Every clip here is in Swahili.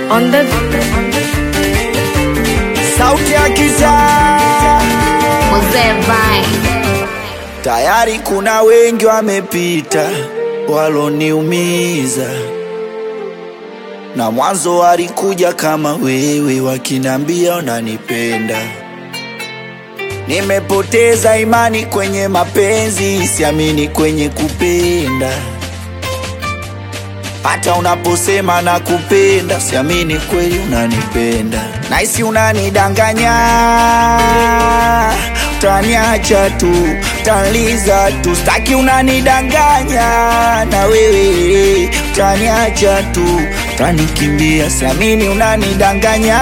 on the sauti ya kitaa. Mzee Vine. Tayari kuna wengi wamepita waloniumiza, na mwanzo walikuja kama wewe wakinambia unanipenda. Nimepoteza imani kwenye mapenzi, siamini kwenye kupenda. Hata unaposema na kupenda, siamini kweli unanipenda. Naisi unanidanganya, utaniacha tu, utaniza tu, staki unanidanganya, na wewe utaniacha tu, utanikimbia, siamini unanidanganya,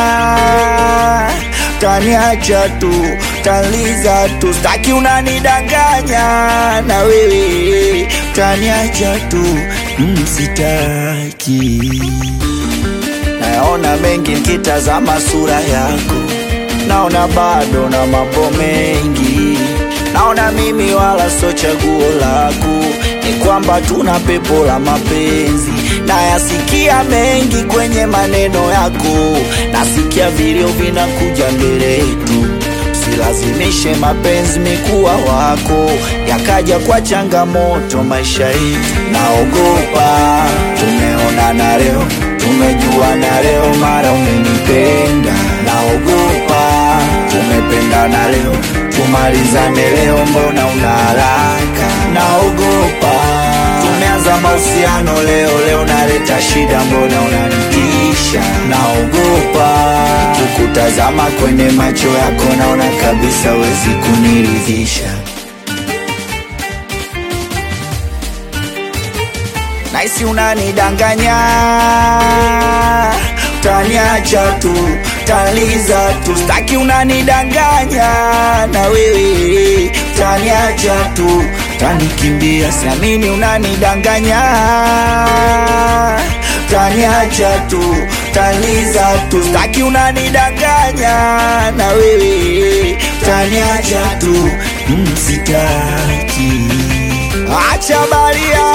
utaniacha tu, utaniza tu, staki unanidanganya, na wewe utaniacha tu, mm, sitaki nayaona mengi nikitazama sura yako, naona bado na mambo mengi, naona mimi wala so chaguo lako, ni kwamba tuna pepo la mapenzi. Nayasikia mengi kwenye maneno yako, nasikia vilio vinakuja mbele yetu Usilazimishe mapenzi mikuwa wako, yakaja kwa changamoto maisha yetu. Naogopa tumeonana leo, tumejuana leo, mara umenipenda. Naogopa tumependana leo, tumalizane leo, mbona una haraka? Naogopa tumeanza mahusiano leo, leo naleta shida, mbona unanitisha? Naogopa kukutazama kwenye macho yako, naona kabisa wezi kuniridhisha. Naisi unanidanganya, utaniacha tu, utaniza tu, staki unanidanganya, na wewe utaniacha tu, utanikimbia, siamini unanidanganya, utaniacha tu, utaniza tu, staki unanidanganya, na wewe utaniacha tu, mm, sitaki acha baria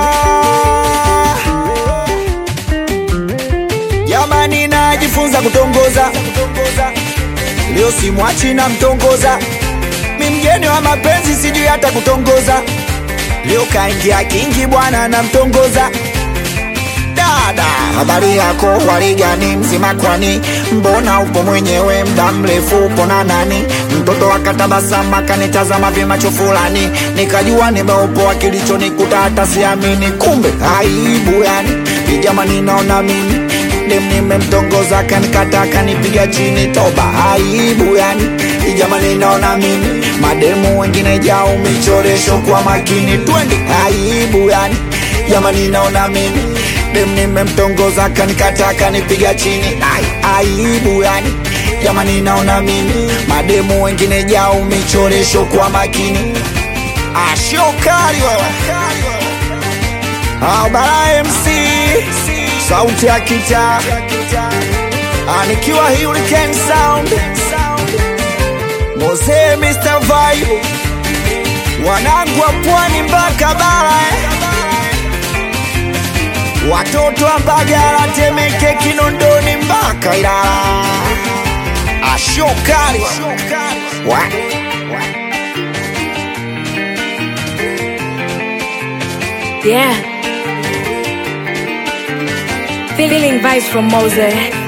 jamani, najifunza kutongoza leo, simwachi na mtongoza, mi mgeni wa mapenzi, sijui hata kutongoza leo, kaingia kingi bwana na mtongoza dada, habari yako waligani mzima kwani, mbona upo mwenyewe mda mrefu, upo na nani? Mtoto akatabasama kanitazama vimacho fulani, nikajua nimeupoa, kilichonikuta hata siamini, kumbe aibu yani ijamani, naona mimi dem nimemtongoza, kanikata kanipiga chini, toba aibu yani ijamani, naona mimi mademu wengine jao michoresho kwa makini, twende aibu yani jamani, naona mimi dem nimemtongoza kanikata kanipiga chini Ai, aibu yani jamani naona mimi mademu wengine jao michoresho kwa makini ashokari wewe Ah, bara MC sauti ya kita anikiwa Hurricane Sound Mose Mr. Vibe wanangu wa pwani mpaka bara eh. Watoto wa Mbagala, Temeke, Kinondoni mpaka Ilala. Ashokali wa Yeah. Feeling vibes from Mose.